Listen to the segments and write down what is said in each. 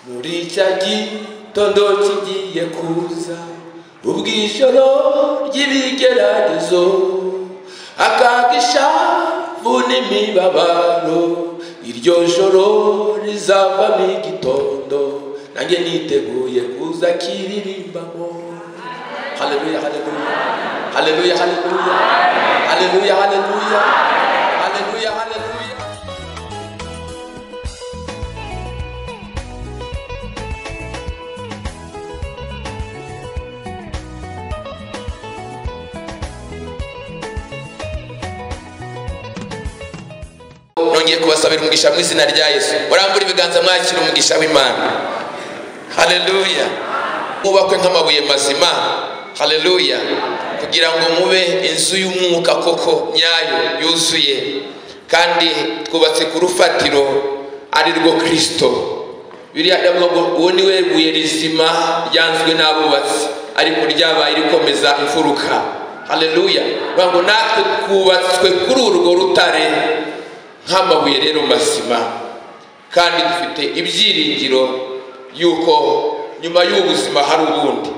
muri cya gitondo kigiye kuza ubw'ijoro ry'ibigeragezo akaga ishavu n'imibabaro iryo joro rizavamo igitondo nanjye niteguye kuza kiririmbamo haleluya haleluya haleluya haleluya haleluya haleluya haleluya haleluya nongeye kubasabira umugisha mu izina rya yesu urambura ibiganza mwakira umugisha w'imana haleluya mwubakwe nk'amabuye mazima haleluya kugira ngo mube inzu y'umwuka koko nyayo yuzuye kandi twubatse ku rufatiro ari rwo kirisito biriya biravuga ngo uwo ni we buye rizima ryanzwe n'abubatsi ariko ryabaye rikomeza imfuruka haleluya bavuga ngo natwe twubatswe kuri urwo rutare nk'amabuye rero mazima kandi dufite ibyiringiro y'uko nyuma y'ubuzima hari ubundi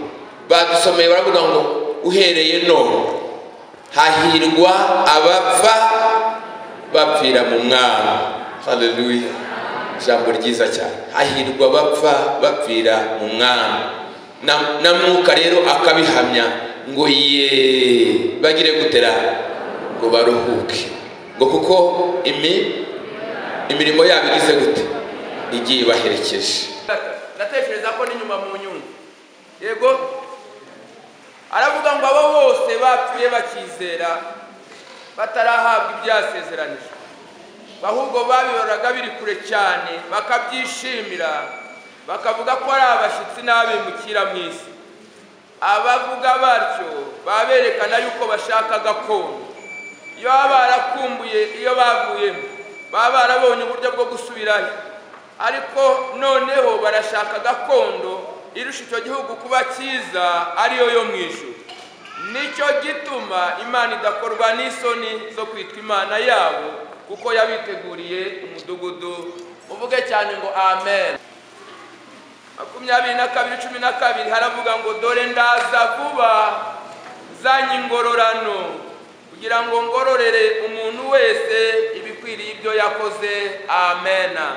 badusomeye baravuga ngo uhereye none hahirwa abapfa bapfira mu mwami haleluya ijambo ryiza cyane hahirwa abapfa bapfira mu mwami na- na mwuka rero akabihamya ngo ye bagire gutera ngo baruhuke ngo kuko imi imirimo yabo igize gute igiye ibaherekeje ndatekereza ko ni nyuma mu nyungu yego aravuga ngo abo bose bapfuye bakizera batarahabwa ibyasezeranijwe ahubwo babibonaga biri kure cyane bakabyishimira bakavuga ko ari abashyitsi n'abimukira mu isi abavuga batyo baba berekana yuko bashaka gakondo iyo baba barakumbuye iyo bavuyemo baba barabonye uburyo bwo gusubirayo ariko noneho barashaka gakondo irusha icyo gihugu kuba cyiza ariyo yo mu ijuru nicyo gituma imana idakorwa n'isoni zo kwitwa imana yabo kuko yabiteguriye umudugudu uvuge cyane ngo amen makumyabiri na kabiri cumi na kabiri haravuga ngo dore ndaza vuba nzanye ingororano kugira ngo ngororere umuntu wese ibikwiriye ibyo yakoze amena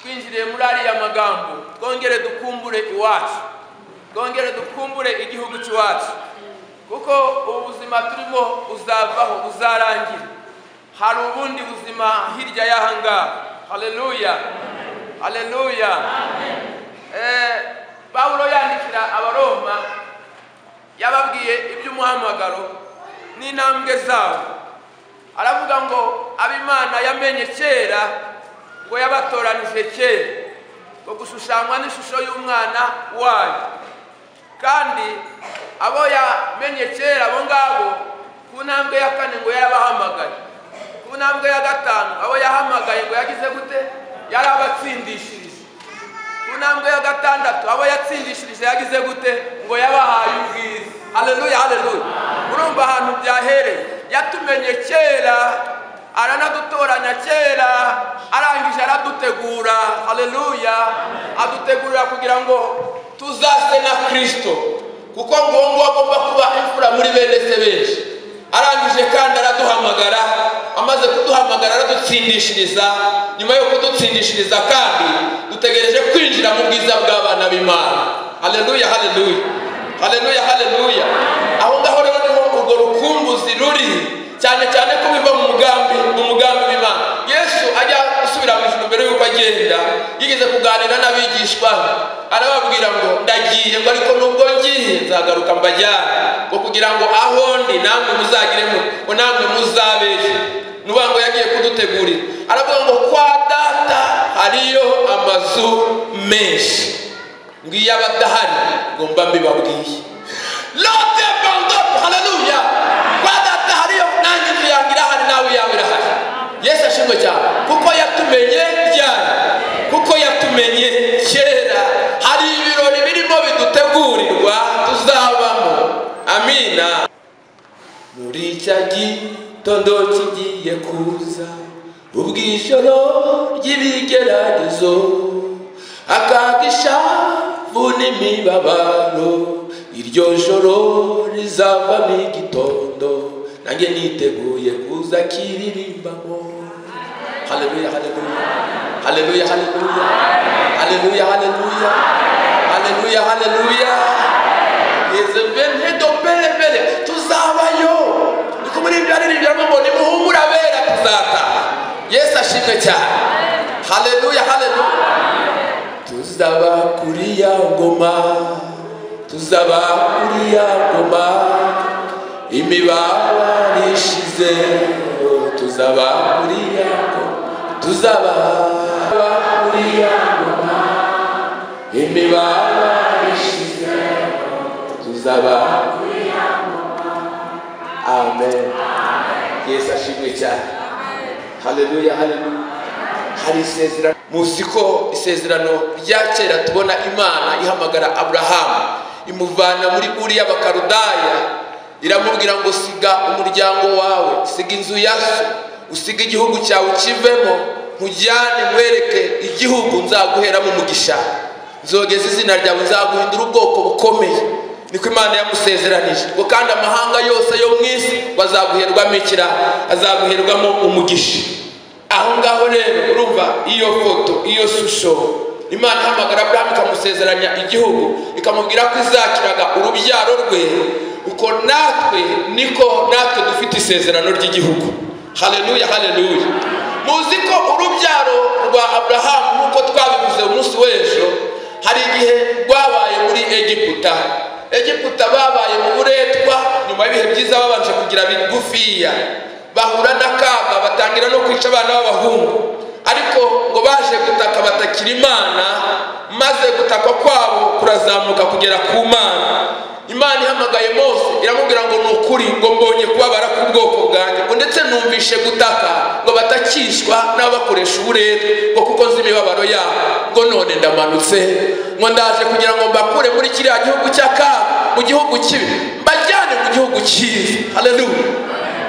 twinjiriye muri ariya magambo twongere dukumbure iwacu twongere dukumbure igihugu cy'iwacu kuko ubu buzima turimo buzavaho buzarangira hari ubundi buzima hirya y'ahangaha haleluya haleluya Eh, pawulo yandikira abaroma yababwiye iby'umuhamagaro n'intambwe zabo aravuga ngo abo imana yamenye kera ngo yabatoranije kera ngo gushushanywa n'ishusho y'umwana wayo kandi abo yamenye kera abo ngabo ku ntambwe ya kane ngo yarabahamagaye ku ntambwe ya gatanu abo yahamagaye ngo yagize gute yarabatsindishirije ku ntambwe ya gatandatu abo yatsindishirije yagize gute ngo yabahaye ubwiza haleluya haleluya urumva ahantu byahereye yatumenye kera aranadutoranya kera arangije aradutegura haleluya adutegurira kugira ngo tuzase na kirisito kuko ngomba agomba kuba imfura muri bene se benshi arangije kandi araduhamagara amaze kuduhamagara aradutsindishiriza nyuma yo kudutsindishiriza kandi dutegereje kwinjira mu bwiza bw'abana b'imana haleluya haleluya haleluya haleluya aho ngaho rero niho urwo rukumbuzi ruri cyane cyane ko biva mu mugambi mu mugambi w'imana yesu ajya gusubira mu ijuru mbere y'uko agenda yigeze kuganira n'abigishwa be arababwira ngo ndagiye ngo ariko nubwo ngiye nzagaruka mbajyane ngo kugira ngo aho ndi namwe muzagiremo ngo namwe muzabeshye nuvuga ngo yagiye kudutegurira aravuga ngo kwa data hariyo amazu menshi ngo iyo aba adahari ngo mba mbibabwiye lote bandoto haleluya kwa data hariyo nanjye inzu yanjye irahari nawe yawe irahari yesu ashimwe cyane kuko yatumenye ryari kuko yatumenye kera hari ibirori birimo bidutegurirwa tuzabamo amina muri cya gitondo kigiye kuza ubwishoro ry'ibigeragezo akagisha n'imibabaro iryo joro rizavamo igitondo nanjye niteguye kuza kiririmbamo haleluya haleluya haleluya haleluya haleluya haleluya haleluya haleluya yezebenedo belebele tuzabayo niko muri ibyo aririmbiramo ngo nimuhumure abera tuzataha yesu ashimwe cyane haleluya haleluya tuzaba kuri ya ngoma tuzaba kuri ya ngoma imibabaro ishize tuzaba kuri ya ngoma tuzaba kuri ya ngoma imibabaro ishize tuzaba kuri ya ngoma amen yesu ashimwe cyane haleluya haleluya hari isezerano muzi ko isezerano rya kera tubona imana ihamagara aburahamu imuvana muri uriya bakarudaya iramubwira ngo siga umuryango wawe siga inzu ya so usiga igihugu cyawe ukivemo nkujyane nkwereke igihugu nzaguheramo umugisha nzogeza izina ryawe nzaguhindura ubwoko bukomeye niko imana yamusezeranije ngo kandi amahanga yose yo mu isi bazaguherwamo ikira azaguherwamo umugisha aho ngaho rero urumva iyo foto iyo shusho imana ihamagara aburahamu ikamusezeranya igihugu ikamubwira ko izakiraga urubyaro rwe uko natwe niko natwe dufite isezerano ry'igihugu haleluya haleluya muzi ko urubyaro rwa aburahamu nk'uko twabivuze umunsi w'ejo hari igihe rwabaye muri egiputa egiputa babaye mu buretwa nyuma y'ibihe byiza babanje kugira bigufiya bahura n'akaga batangira no kwica abana b'abahungu ariko ngo baje gutaka batakira imana maze gutaka kwabo kurazamuka kugera ku mana imana ihamagaye mose iramubwira ngo ni ukuri ngo mbonye kubabara k'ubwoko bwanjye ngo ndetse numvishe gutaka ngo batakishwa n'abakoresha uburere ngo kuko nzi imibabaro yabo ngo none ndamanutse ngo ndaje kugira ngo mbakure muri kiriya gihugu cy'akaga mu gihugu kibi mbajyane mu gihugu cyiza haleluya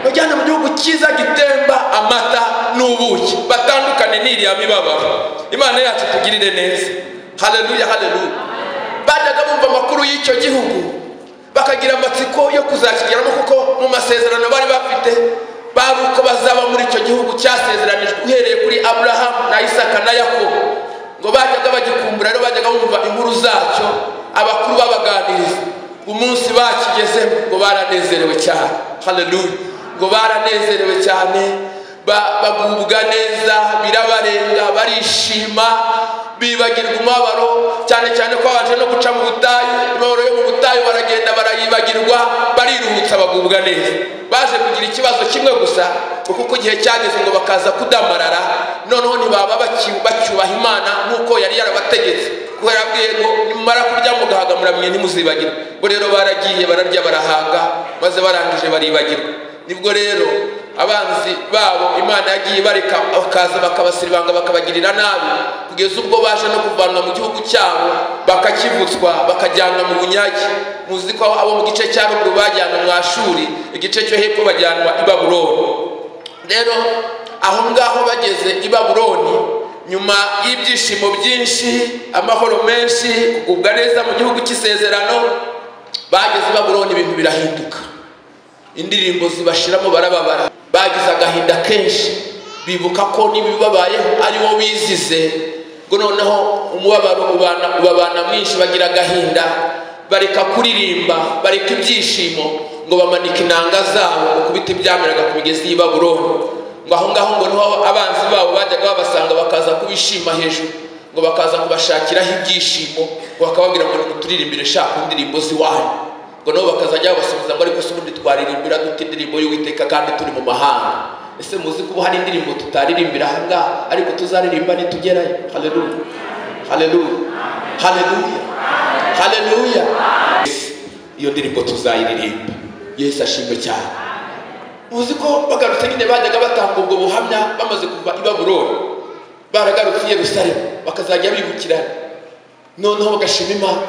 bajyana mu gihugu cyiza gitemba amata n'ubuki batandukane n'iriya mibabaro imana yacu tugirire neza haleluya haleluya bajyaga bumva amakuru y'icyo gihugu bakagira amatsiko yo kuzakigeramo kuko mu masezerano bari bafite bari uko bazaba muri icyo gihugu cyasezeranijwe uhereye kuri aburahamu na isaka na yakobo ngo bajyaga bagikumbura rero bajyaga bumva inkuru zacyo abakuru babaganiriza umunsi bakigezemo ngo baranezerewe cyane haleluya ngo baranezerewe cyane bagubwa neza birabarenga barishima bibagirwa umubabaro cyane cyane ko babanje no guca mu butayu imibabaro yo mu butayu baragenda barayibagirwa bariruhutsa bagubwa neza baje kugira ikibazo kimwe gusa ngo kuko igihe cyageze ngo bakaza kudamarara noneho ntibaba bacyubaha imana nk'uko yari yarabategetse kuko yarabwiye ngo nimumara kurya mugahaga muramye ntimuzibagirwe ngo rero baragiye bararya barahaga maze barangije baribagirwa nibwo rero abanzi babo imana yagiye bareka bakaza bakabasiribanga bakabagirira nabi kugeza ubwo baje no kuvanwa mu gihugu cyabo bakakivutswa bakajyanwa mu bunyage muzi ko abo mu gice cya ruguru bajyanwa mu ashuri igice cyo hepfo bajyanwa i babuloni rero aho ngaho bageze i babuloni nyuma y'ibyishimo byinshi amahoro menshi kugubwa neza mu gihugu cy'isezerano bageze i babuloni ibintu birahinduka indirimbo zibashiramo barababara bagize agahinda kenshi bibuka ko n'ibibabayeho ari wo bizize ngo noneho umubabaro ubabana mwinshi bagira agahinda bareka kuririmba bareka ibyishimo ngo bamanike inanga zabo ngo kubita ibyameraga ku migezi y'i babuloni ngo aho ngaho ngo niho abanzi babo bajyaga babasanga bakaza kubishima hejuru ngo bakaza kubashakiraho ibyishimo ngo bakababwira ngo nimuturirimbire shaka indirimbo z'iwanyu ngo nabo bakazajya babasubiza ngo ariko se ubundi twaririmbira dute indirimbo y'uwiteka kandi turi mu mahanga ese muzi ko hari indirimbo tutaririmbira aha ngaha ariko tuzaririmba nitugerayo haleluya haleluya haleluya haleluya iyo ndirimbo tuzayiririmba yesu ashimwe cyane muzi ko bagarutse nyine bajyaga batanga ubwo buhamya bamaze kuva i babuloni baragarutse i yerusalemu bakazajya bibukirana noneho bagashima imana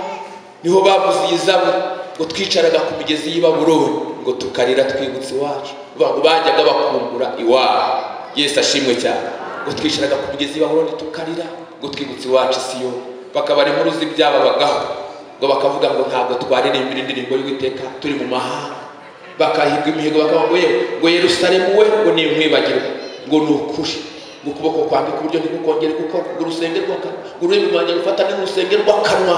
niho bavuze iyi zaburi ngo twicaraga ku migezi y'i babuloni ngo tukarira twibutse iwacu ngo bajyaga bakumbura iwabo yesu ashimwe cyane ngo twishiraga ku mugezi w'ahorundi tukarira ngo twibutse iwacu isiyo bakaba rero uruzi byababagaho ngo bakavuga ngo ntabwo twaririmbira indirimbo y'uwiteka turi mu mahanga bakahirwa imihigo bakavuga ngo yewe ngo yerusalemu we ngo ni umwibagirwa ngo ni ukuri ngo ukuboko kwanjye k'iburyo ntikukongere gukora ngo urusenge rw'akanwa ngo ururimi rwanjye rufatane n'urusenge rw'akanwa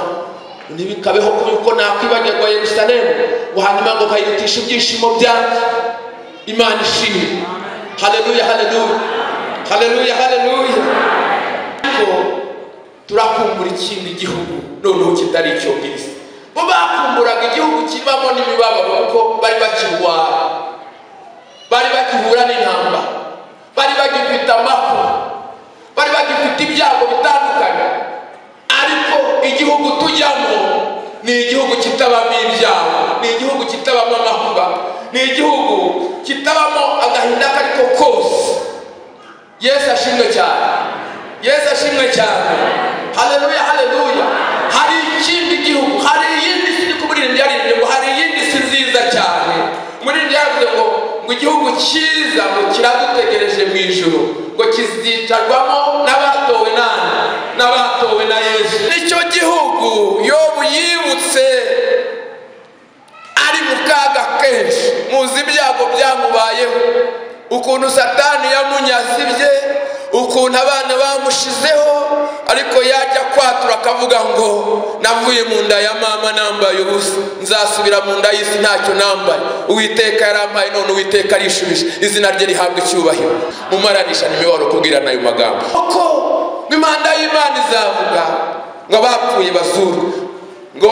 ntibikabeho ko yuko nakwibagirwa yerusalemu ngo hanyuma ngo kayirutisha ibyishimo byanjye imana ishimwe haleluya haleluya haleluya haleluya ariko turakumbura ikindi gihugu noneho kitari icyongereza bo bakumburaga igihugu kibamo n'imibabaro kuko bari bakirwara bari bagihura n'intambara bari bagifite amapfa bari bagifite ibyago bitandukanye ariko igihugu tujyamo ni igihugu kitabamo ibyago ni igihugu kitabamo amakuba ni igihugu kitabamo agahinda ako ari ko kose yesu ashimwe cyane yesu ashimwe cyane haleluya haleluya hari ikindi gihugu hari iyindi si ku murindi yarinde ngo hari iyindi si nziza cyane murindi yavuze ngo ngo igihugu cyiza ngo kiradutegereje mu ijoro ngo kizicarwamo n'abatowe nani n'abatowe na yesu nicyo gihugu yobu yibutse ari mu kaga kenshi muzi ibyago byamubayeho ukuntu satani yamunyazibye ukuntu abana bamushizeho ariko yajya kwatura akavuga ngo navuye mu nda ya mama nambaye ubusa nzasubira mu nda y'isi ntacyo nambaye uwiteka yarampaye none uwiteka arishubije izina rye rihabwa icyubahiro mumaranisha imibabaro kubwirana ayo magambo kuko imihanda y'imana izavuga ngo abapfuye bazuru ngo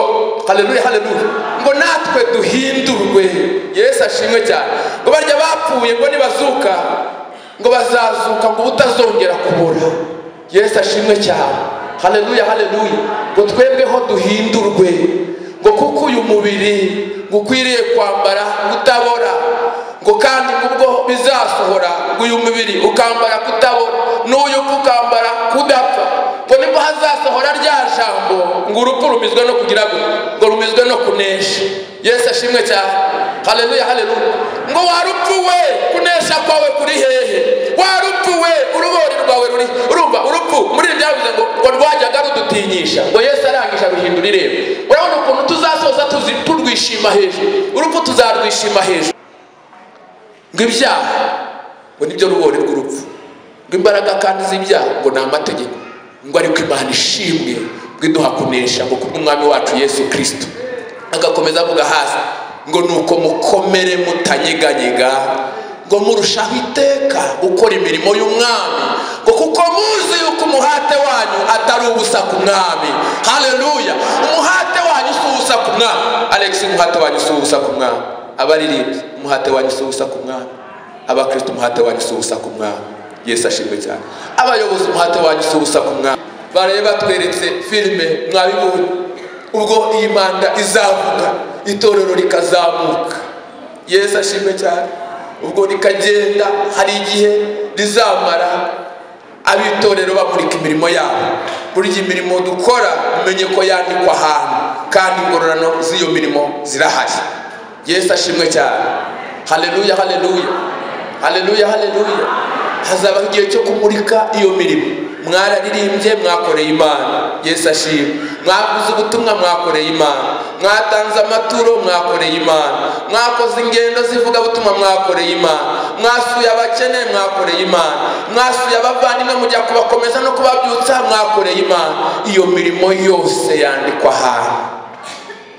haleluya haleluya ngo natwe duhindurwe yesu ashimwe cyane ngo barya bapfuye ngo nibazuka ngo bazazuka ngo utazongera kubura yesu ashimwe cyane haleluya haleluya ngo twebweho duhindurwe ngo kuko uyu mubiri ngo ukwiriye kwambara kutabora ngo kandi ubwo bizasohora ngo uyu mubiri ukambara kutabora n'uyu ukambara kudapfa ngo nibwo hazasohora rya jambo ngo urupfu rumizwe no kugira gutya ngo rumizwe no kunesha yesu ashimwe cyane haleluya haleluya ngo warupfu we kunesha kwawe kuri hehe warupfu we urubori rwawe ruri urumva urupfu muri ibi byavuze ngo ngo rwajyaga rudutinyisha ngo yesu arangisha ruhindura irembo urabona ukuntu tuzasoza tuzi turwishima hejuru urupfu tuzarwishima hejuru ngo ibyaha ngo nibyo rubori rw'urupfu ngo imbaraga kandi z'ibyaha ngo ni amategeko ngo ariko imana ishimwe ngo iduha kunesha ngo kubw'umwami wacu yesu kirisito agakomeza avuga hasi ngo nuko mukomere mutanyeganyega ngo murushaho iteka gukora imirimo y'umwami ngo kuko muzi yuko umuhate wanyu atari ubusa ku mwami haleluya umuhate wanyu si ubusa ku mwami alex umuhate wanyu si ubusa ku mwami abaririmbyi umuhate wanyu si ubusa ku mwami abakristo umuhate wanyu si ubusa ku mwami yesu ashimwe cyane abayobozi umuhate wanyu si ubusa ku mwami bareba batweretse filime mwabibonye ubwo iyi manda izavuga itorero rikazamuka yesu ashimwe cyane ubwo rikagenda hari igihe rizamara ab'itorero bamurika imirimo yabo burya imirimo dukora umenye ko yandikwa ahantu kandi ingororano z'iyo mirimo zirahari yesu ashimwe cyane haleluya haleluya haleluya haleluya hazabaho igihe cyo kumurika iyo mirimo mwararirimbye mwakoreye imana yesu ashimwe mwavuze ubutumwa mwakoreye imana mwatanze amaturo mwakoreye imana mwakoze ingendo zivuga butumwa mwakoreye imana mwasuye abakene mwakoreye imana mwasuye abavandimwe mujya kubakomeza no kubabyutsa mwakoreye imana iyo mirimo yose yandikwa ahantu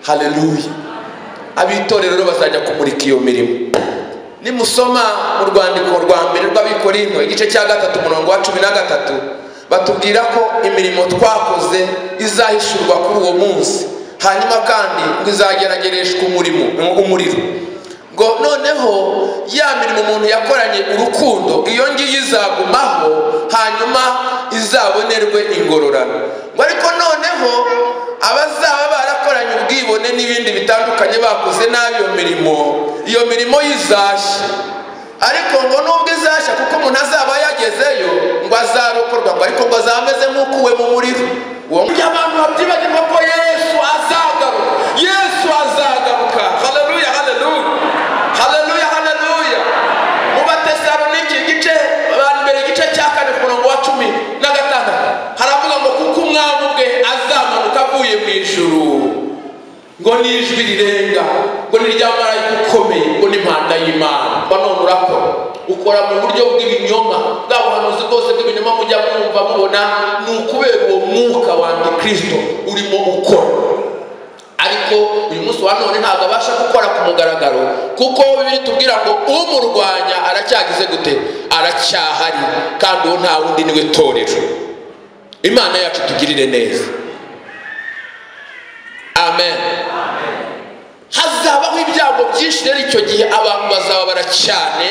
haleluya abitorero bazajya kumurika iyo mirimo nimusoma mu rwandiko rwa mbere rw'abikorino igice cya gatatu umurongo wa cumi na gatatu batubwira ko imirimo twakoze izahishurwa kuri uwo munsi hanyuma kandi ngo izageragereshwa umurimo umuriro ngo noneho ya mirimo umuntu yakoranye urukundo iyo ngiyo izagumaho hanyuma izabonerwe ingororano ngo ariko noneho abazaba barakoranye ubwibone n'ibindi bitandukanye bakoze nabi iyo mirimo iyo mirimo y'izashya ariko ngo nubwo izashya kuko umuntu azaba yagezeyo ngo azarokorwa ngo ariko ngo azaba ameze nk'ukuwe mu muriro uwo kugira abantu babyibagirwa ko yesu azagaruka yesu azagaruka haleluya haleluya haleluya haleluya mu batesaloniki igice mbere igice cya kane ku murongo wa n'ijwi rirenga ngo ni rya marayika ukomeye ngo ni impanda y'imana banone urakora ukora mu buryo bw'ibinyoma bwa buhanuzi bwose bw'ibinyoma mujya mwumva mubona ni ukubera uwo mwuka wa antikristo urimo ukora ariko uyu munsi wa none ntabwo abasha gukora ku mugaragaro kuko bibiri tubwira ngo umurwanya aracyagize gute aracyahari kandi uwo nta wundi niwe torero imana yacu tugirire neza amen hazabaho ibyago byinshi rero icyo gihe abantu bazababara cyane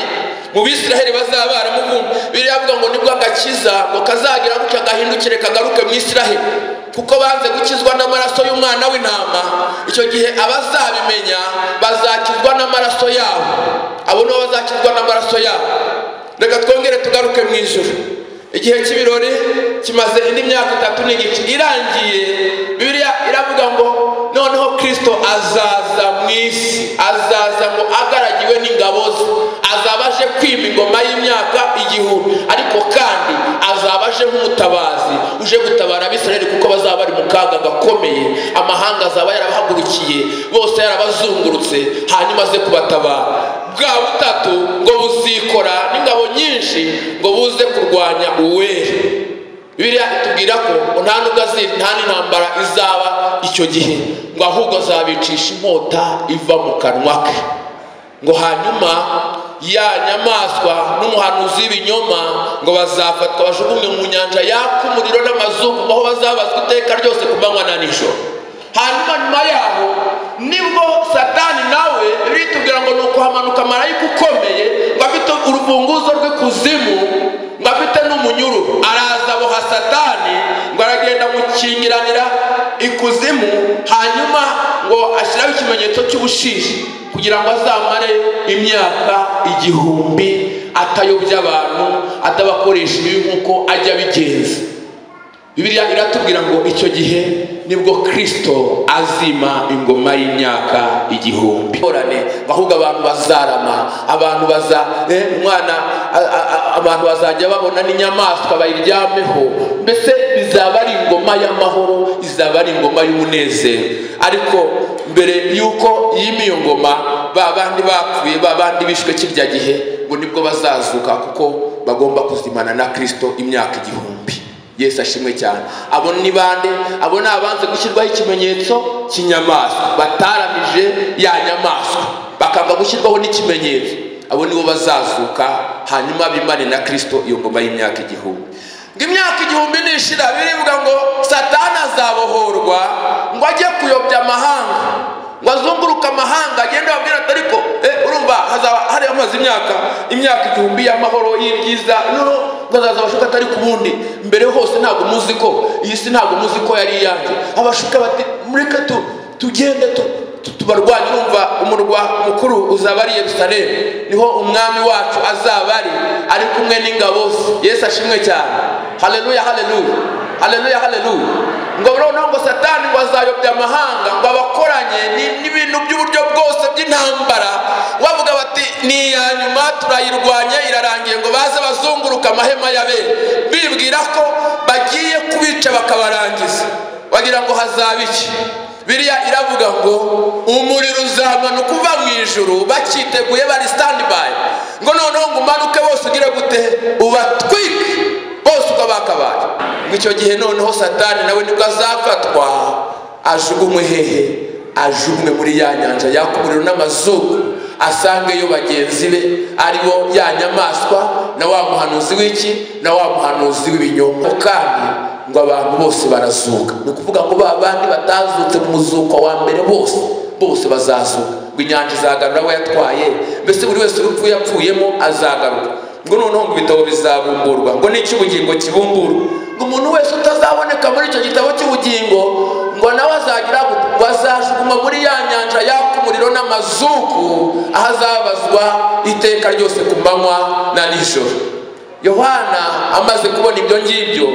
mu bisiraheli bazaba baramuvumba biriya avuga ngo nibwo agakiza ngo kazagira gutya gahindukire kagaruke mu isiraheli kuko banze gukizwa n'amaraso y'umwana w'intama icyo gihe abazabimenya bazakizwa n'amaraso yabo abo nibo bazakizwa n'amaraso yabo reka twongere tugaruke mu ijoro igihe cy'ibirori kimaze indi myaka itatu n'igice irangiye bibiliya iravuga ngo noneho kirisito azaza mu isi azaza ngo agaragiwe n'ingabo ze azaba aje kwima ingoma y'imyaka igihumbi ariko kandi azaba aje nk'umutabazi uje gutabara abisirayeli kuko bazaba bari mu kaga gakomeye amahanga azaba yarabahagurukiye bose yarabazungurutse hanyuma aze kubatabara bwa butatu ngo buzikora n'ingabo nyinshi ngo buze kurwanya uwera biriya itubwira ko ngo nta nubwo azi- nta n'intambara izaba icyo gihe ngo ahubwo azabicisha inkota iva mu kanwa ke ngo hanyuma ya nyamaswa n'umuhanuzi w'ibinyoma ngo bazafatwa bajugunywe mu nyanja yaka umuriro n'amazuku aho bazabazwa iteka ryose ku manywa na nijoro hanyuma nyuma yaho nibwo satani nawe ritubwira ngo ni ukuhamanuka marayika ukomeye ngo afite urufunguzo rw'ikuzimu ngo afite n'umunyururu araza aboha satani ngo aragenda amukingiranira ikuzimu hanyuma ngo ashyiraho ikimenyetso cy'ubushishi kugira ngo azamare imyaka igihumbi atayobya abantu atabakoresha ibibi nk'uko ajya abigenza bibiliya iratubwira ngo icyo gihe nibwo kirisito azima ingoma y'imyaka igihumbi Ngorane, ahubwo abantu bazarama abantu baza eh, umwana a- a- a- abantu bazajya babona n'inyamaswa bayiryameho mbese izaba ari ingoma y'amahoro izaba ari ingoma y'umunezero ariko mbere y'uko yima iyo ngoma ba bandi bapfuye ba bandi bishwe kirya gihe ngo nibwo bazazuka kuko bagomba kuzimana na kirisito imyaka igihumbi yesu ashimwe cyane abo ni bande abo ni abanze gushyirwaho ikimenyetso cy'inyamaswa bataramije ya nyamaswa bakanga gushyirwaho n'ikimenyetso abo nibo bazazuka hanyuma bimane na kirisito iyo ngoma y'imyaka igihumbi ngo imyaka igihumbi nishira birivuga ngo satani azabohorwa ngo ajye kuyobya amahanga ngo azunguruke amahanga agende ababwira ati ariko eh, urumva hazaba hari amaze imyaka imyaka igihumbi y'amahoro y'ibyiza noneho bazaza abashuka atari ku bundi mbere hose ntabwo muzi ko iyi si ntabwo muzi ko yari iyanjye abashuka bati mureke tu tugende tu tu- tubarwanye urumva umurwa mukuru uzaba ari yerusalemu niho umwami wacu azaba ari ari kumwe n'ingabo ze yesu ashimwe cyane haleluya haleluya haleluya haleluya ngo noneho ngo satani ngo azayobya amahanga ngo abakoranye ni- n'ibintu by'uburyo bwose by'intambara bavuga bati ni iya nyuma turayirwanya irarangiye ngo baze bazunguruka amahema ya bene bibwira ko bagiye kubica bakabarangiza bagira ngo hazaba iki biriya iravuga ngo umuriro uzamanuka uva mu ijuru bacyiteguye bari standby ngo noneho ngo umanuke bose ugire gute ubatwike bose uko bakabaye ngo icyo gihe noneho satani nawe nibwo azafatwa ajugunywe hehe ajugunywe muri ya nyanja yaka umuriro n'amazuru asangeyo bagenzi be ari bo ya nyamaswa na wa muhanuzi w'iki na wa muhanuzi w'ibinyoma kandi ngo abantu bose barazuka ni ukuvuga ngo ba bandi batazutse mu muzuko wa mbere bose bose bazazuka ngo inyanja izagarura abo yatwaye mbese buri wese urupfu yapfuyemo azagaruka ngo noneho ngo ibitabo bizabumburwa ngo n'icyo ubugingo kibumburwa ngo umuntu wese utazaboneka muri icyo gitabo cy'ubugingo ngo nawe azagira gute? ngo azajugunywa muri ya nyanja yaka umuriro n'amazuku aho azabazwa iteka ryose ku manywa na nijoro yohana amaze kubona ibyo ngibyo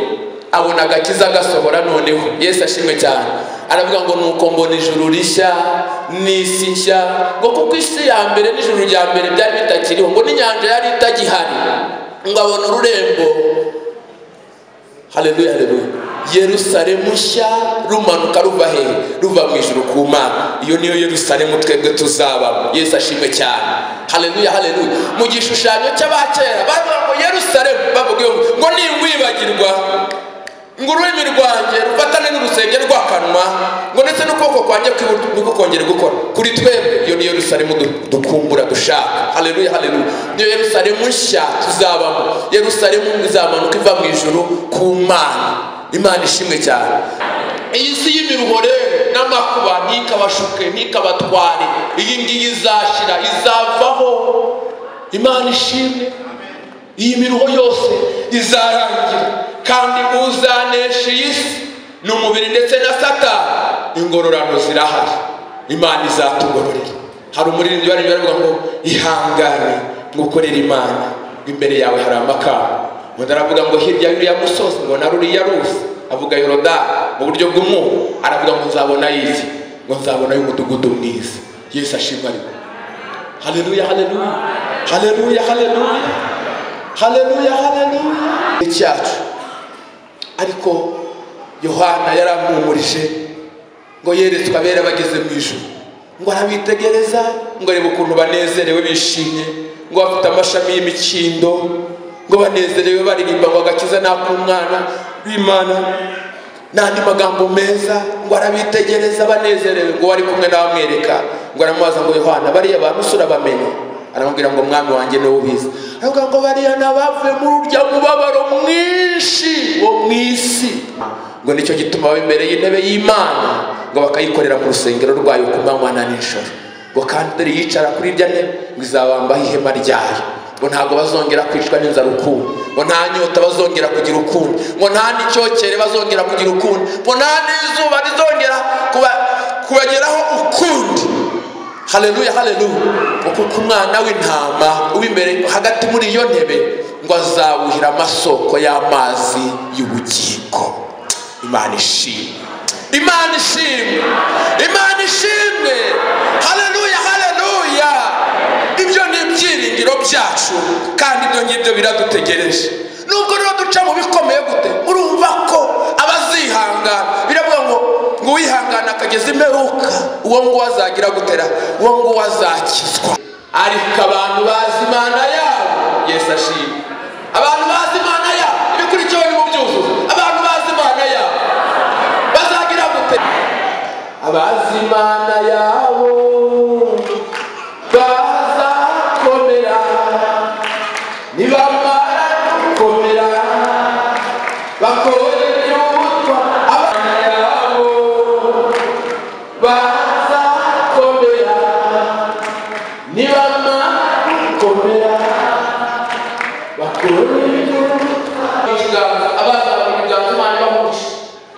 abona agakiza agasohora noneho yesu ashimwe cyane aravuga ngo nuko mbona ijuru rishya n'isi nshya ngo kuko isi ya mbere n'ijuru rya mbere byari bitakiriho ngo n'inyanja yari itagihari ngo abona ururembo haleluya haleluya yerusalemu nshya rumanuka ruva hehe ruva mu ijuru ku mana iyo niyo yerusalemu twebwe tuzaba yesu ashimwe cyane haleluya haleluya mu gishushanyo cy'abakera bavuga ngo yerusalemu bavuga ngo ngo ningwibagirwa ngo ururimi rwanjye rufatane n'urusenge rw'akanwa ngo ndetse n'ukuboko kwanjye kw'iburyo niko kongera gukora kuri twebwe iyo niyo yerusalemu du- dukumbura dushaka haleluya haleluya niyo yerusalemu nshya tuzabamo yerusalemu izamanuka iva mu ijuru ku mana imana ishimwe cyane iyi si y'imiruho rero n'amakuba ntikabashuke ntikabatware iyi ngiyi izashira izavaho imana ishimwe iyi miruho yose izarangira kandi uzanesha iyi si ni umubiri ndetse na satani ingororano zirahari imana izatugororera hari umuririmbyi waririmbye aravuga ngo ihangane ngukorere imana imbere yawe hari amakamba undi aravuga ngo hirya y'uriya musozi mbona ruriya ruzi avuga yorodani mu buryo bw'umwuka aravuga ngo nzabona iki ngo nzabonayo umudugudu mwiza yesu ashimwa ariko haleluya haleluya haleluya haleluya haleluya haleluya icyacu ariko yohana yarampumurije ngo yeretswe abera bageze mu ijuru ngo arabitegereza ngo arebe ukuntu banezerewe bishimye ngo bafite amashami y'imikindo ngo banezerewe baririmba ngo agakiza n'ak'umwana w'imana n'andi magambo meza ngo arabitegereza banezerewe ngo ari kumwe n'abamwereka ngo aramubaza ngo yohana bariya bantu surabamenye aramubwira ngo mwami wanjye niwe ubizi aravuga ngo bariya nabavuye muri urya mubabaro mwinshi wo mu isi ngo nicyo gituma baba imbere y'intebe y'imana ngo bakayikorera mu rusengero rwayo ku manywa na nijoro ngo kandi dore yicara kuri irya ntebe ngo izabambaho ihema ryayo ngo ntabwo bazongera kwicwa n'inzara ukundi ngo nta nyota bazongera kugira ukundi ngo nta n'icyokere bazongera kugira ukundi ngo nta n'izuba rizongera kuba- kubageraho ukundi haleluya haleluya kuko ku mwana w'intama w'imbere hagati muri iyo ntebe ngo azawuhira amasoko y'amazi y'ubugingo imana ishimwe imana ishimwe imana ishimwe haleluya haleluya ibyo ni ibyiringiro byacu kandi ibyo ngibyo biradutegereje nubwo rero duca mu bikomeye gute urumva ko abazihangana biravuga ngo ngo uwihangana akageza imperuka uwo nguwo azagira gutera uwo nguwo azakizwa ariko abantu bazi imana yabo yesu ashima abantu bazi imana yabo ibikurikiyeho ni mu byuzuzo abantu bazi imana yabo bazagira gute abazi imana yabo bazakomera nibamara gukomera bakore ibyo abana yabo bazakomera nibamara gukomera bakore ibyo abana bamujyana umwana bamufashe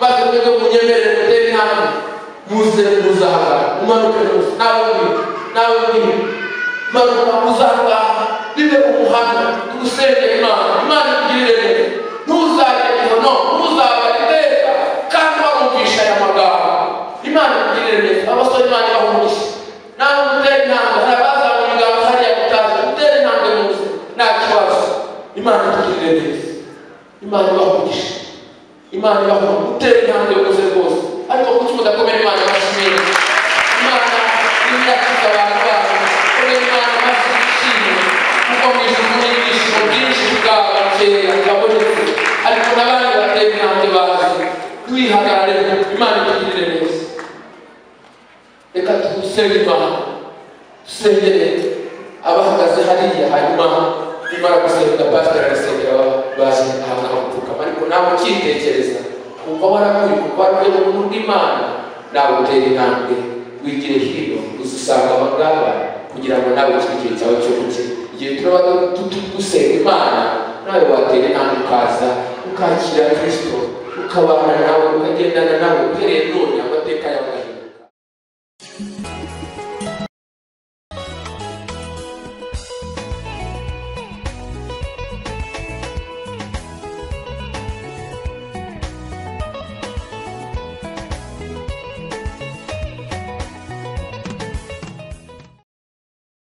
bazi uburyo bunyemerera gutera intambwe muze muzahagarara umanuke rwose nawe mwiza nawe mwiza manuka uzahagarara bibe umuhanga tugusenge imana imana ikugirire neza ntuzagenda no ntuzabara iteka kandi warumvisha aya magambo imana ikugirire neza abasore imana ibahumurishe nawe gutera intambwe hari abazabona ibiganza hariya gutaza gutera intambwe mu buzima nta kibazo imana ikugirire neza imana ibahumurishe imana ibaho utera intambwe rwose rwose ariko kuki mudakomera imana amashimwe imana n'iyakiza abantu bayo komera imana amashyi ishimwe kuko mu ijuru muri ibyishimo byinshi bwabakera babonetse ariko n'abandi batera intambwe bazi wihagarare imana ikugirire neza reka tugusenge imana dusengere abahagaze hariya hanyuma nimara gusenga pasiteri arasengera baje ahantu hamupfukama ariko nawe ukitekereza kumva warakuri kuko warwego mu bw'imana nawe utera intambwe wigire hino uzisanga abangaba kugira ngo nawe iki gihe cyawe cyo gukira igihe turaba dusenga imana nawe watera intambwe ukaza ukakira kristo ukabana nawe ukagendana nawe uhereye none